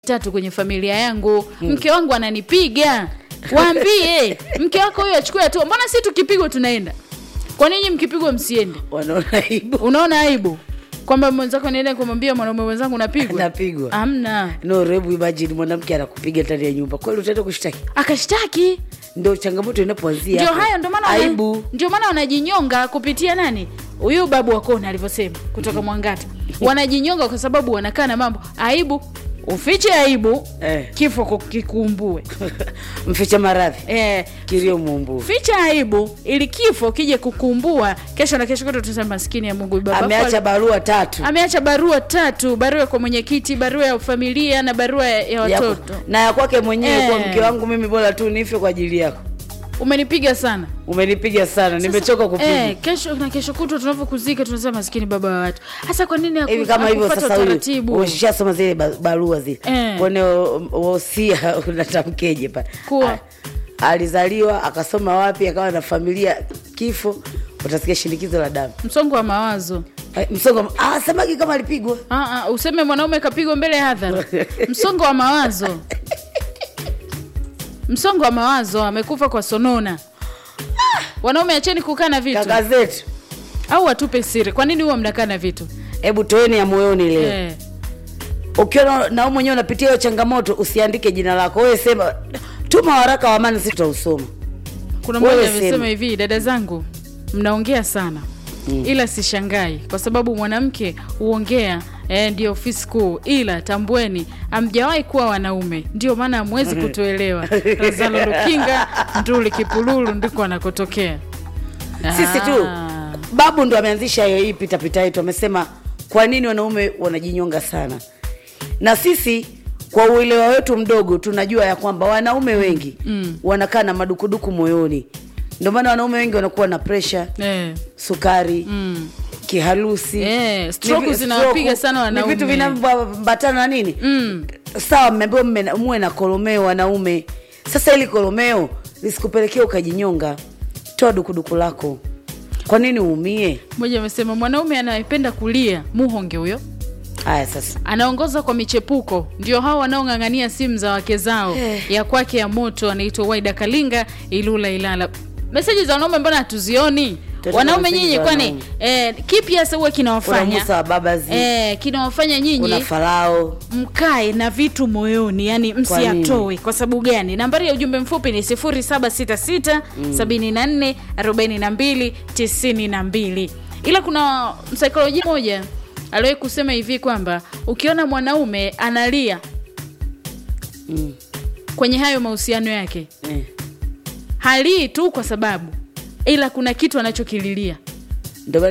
tatu kwenye familia yangu mke wangu ananipiga waambie mke wako huyo achukue hatua mbona si tukipigwa tunaenda kwa nini mkipigwa msiende wanaona aibu unaona aibu kwamba mwenzako niende kumwambia mwanaume mwenzangu napigwa napigwa amna no rebu imagine mwanamke anakupiga ndani ya nyumba kweli utaenda kushtaki akashtaki ndo changamoto inapoanzia ndio hapo. hayo ndio maana wana- aibu ndio maana wanajinyonga kupitia nani huyu babu wakona alivyosema kutoka mwangata wanajinyonga kwa sababu wanakaa na mambo aibu ufiche aibu Eh. kifo ku- kikuumbue mficha maradhi eh, kilio muumbu ficha aibu ili kifo kije kukumbua kesho na kesho kuto tusema maskini ya mungu baba ameacha barua tatu ameacha barua tatu barua kwa mwenyekiti barua ya familia na barua ya, ya Ya- watoto na ya kwake mwenyewe Eh. kwa mke wangu mimi bora tu nife kwa ajili yako umenipiga sana umenipiga sana nimechoka kupiga eh, kesho na kesho kutwa tunavyokuzika tunasema maskini baba wa watu hasa kwa nini haku- hivi kama hivyo hakufuata sasa huyu utaratibu ushasoma zile ba- barua zile Eh. kwene wosia unatamkeje pale Kuwa. A- alizaliwa akasoma wapi akawa na familia kifo utasikia shinikizo la damu msongo wa mawazo Eh, msongo ah, samaki kama alipigwa Ah, ah, useme mwanaume kapigwa mbele ya hadhara msongo wa mawazo msongo wa mawazo amekufa kwa sonona wanaume acheni kukaa na vitu kaka zetu au watupe siri kwa nini huwa mnakaa na vitu hebu toeni ya moyoni leo eh. ukiona na wewe mwenyewe unapitia hiyo changamoto usiandike jina lako wewe sema tuma waraka wa amani sisi tutausoma kuna Wewe mmoja sema. amesema hivi dada zangu mnaongea sana mm. ila sishangai kwa sababu mwanamke huongea eh, ndio ofisi kuu ila tambueni amjawahi kuwa wanaume ndio maana hamwezi kutuelewa razalo lukinga nduli kipululu ndiko anakotokea sisi tu Ah. babu ndo ameanzisha hiyo hii pitapita yetu amesema kwa nini wanaume wanajinyonga sana na sisi kwa uelewa wetu mdogo tunajua ya kwamba wanaume wengi mm. wanakaa na madukuduku moyoni ndio maana wanaume wengi wanakuwa na presha eh. sukari mm. kiharusi Eh, stroke Ni vi- zinawapiga sana ni wanaume. vitu vinavyoambatana na nini Mm. sawa mmeambiwa mme- muwe na kolomeo wanaume sasa ili kolomeo lisikupelekea ukajinyonga toa dukuduku lako kwa nini uumie mmoja amesema mwanaume anayependa kulia muhonge huyo haya sasa anaongoza kwa michepuko ndio hao wanaong'ang'ania simu za wake zao Eh. ya kwake ya moto anaitwa waida kalinga ilula ilala meseji za wanaume mbona hatuzioni Tena wanaume meseji nyinyi za kwani wanaume. eh, kipi hasa huwa kuna kinawafanya musa wa babazi eh, kinawafanya nyinyi kuna farao mkae na vitu moyoni yani msiyatoe kwa sababu gani nambari ya ujumbe mfupi ni 766 74 42 92 ila kuna msaikolojia moja aliwahi kusema hivi kwamba ukiona mwanaume analia mm. kwenye hayo mahusiano yake eh. halii tu kwa sababu ila kuna kitu anachokililia ndio maana